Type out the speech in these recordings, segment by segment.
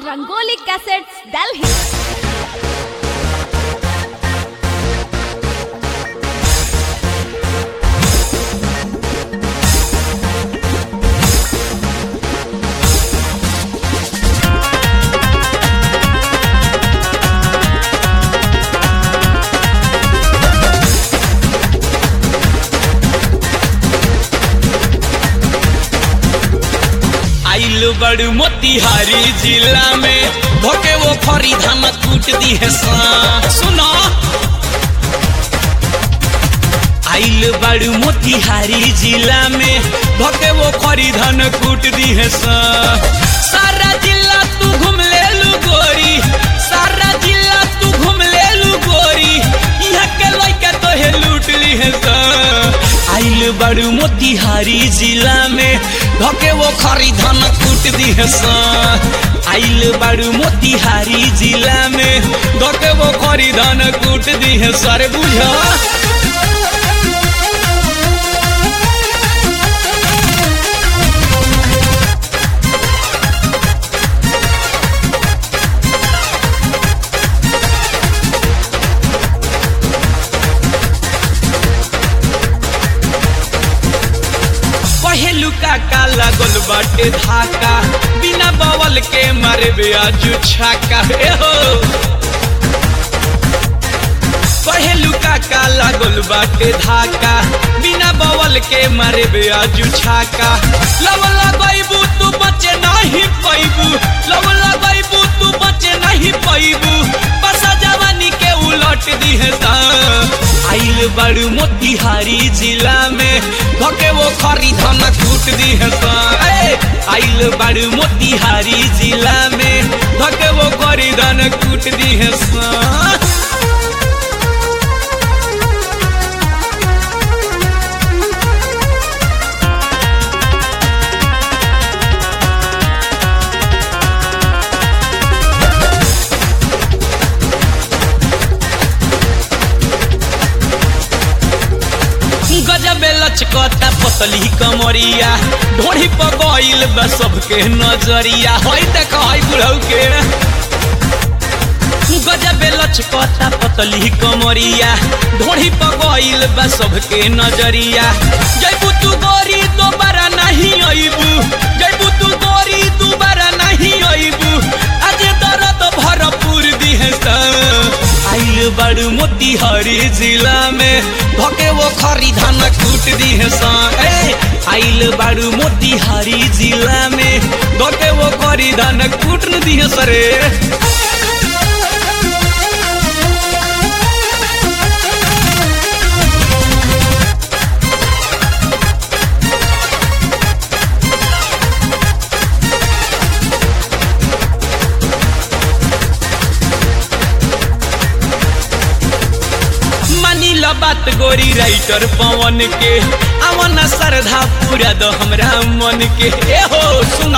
Rangoli Cassettes, Delhi. आइल बड़ मोतिहारी जिला में भोके वो खरी धान कूट दी है सा सुनो आइल बड़ मोतिहारी जिला में भोके वो खरी धान कूट दी है सा सारा जिला तू घूम ले लू गोरी सारा जिला तू घूम ले लू गोरी यहाँ के लइका तो है लूट ली है सा आइल बड़ू मोतिहारी जिला में धके वो खरी धान कूट दी है सा आइल बड़ू मोतिहारी जिला में धके वो खरी धान कूट दी है सर बुझा पहलू का का लागल बाटे धाका बिना बवल के मारे ब्याजू छाका हे हो पहलू का का लागल बाटे धाका बिना बवल के मारे ब्याजू छाका लव लगैबू तू बचे नहीं पैबू लव लगैबू तू बचे नहीं पैबू बसा जवानी के उलट दी है सा आइल बड़ू मोतिहारी जिला में धके वो खरी धान कूट दी है सा ए, आइल बड़ू मोतिहारी जिला में धके वो खरी धान कूट दी है सा गजबे लचकता पतली कमरिया ढोड़ी पर गइल बा सबके नजरिया हई देख हई बुढ़ऊ के गजबे लचकता पतली कमरिया ढोड़ी पर गइल बा सबके नजरिया जैबू तू गोरी दोबारा नहीं अइबू जैबू तू गोरी दोबारा नहीं अइबू आज दर्द भरपूर दी है सा आइल बड़ू मोतिहारी जिला में धके वो खरी धान कूट दी है सा ए आइल बड़ू मोतिहारी जिला में धके वो खरी धान कूट न दी है सरे मानी लो बात गोरी राइटर पवन के अवन श्रद्धा पूरा दो हमरा मन के ए हो सुना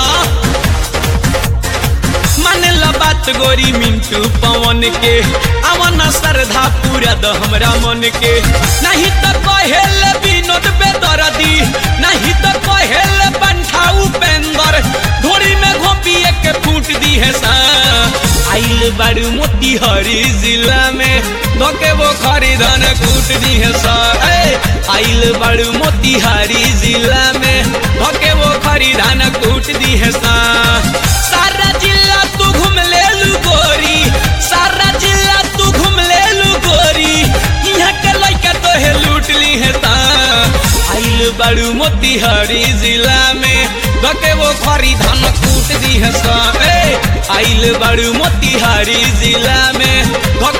मान लो बात गोरी मिंटू पवन के अवन श्रद्धा पूरा दो हमरा मन के नहीं तो कहेल विनोद बेदर्दी नहीं तो कहेल बंठा उपेंद्र धोरी में घोपिए के फूट दी है सा आइल बारू मोतिहारी जिला में धोके वो खरीदन कूट दी है सा ए, आइल बारू मोतिहारी जिला में धोके वो खरीदन कूट दी है सा सारा जिला तू घूम ले लू गोरी सारा जिला तू घूम ले लू गोरी यहाँ के लइका तो है लूट ली है ता आइल बारू मोतिहारी जिला में धके वो खरी धान कूट दी है सा ए, आइल बारू मोतिहारी जिला में धके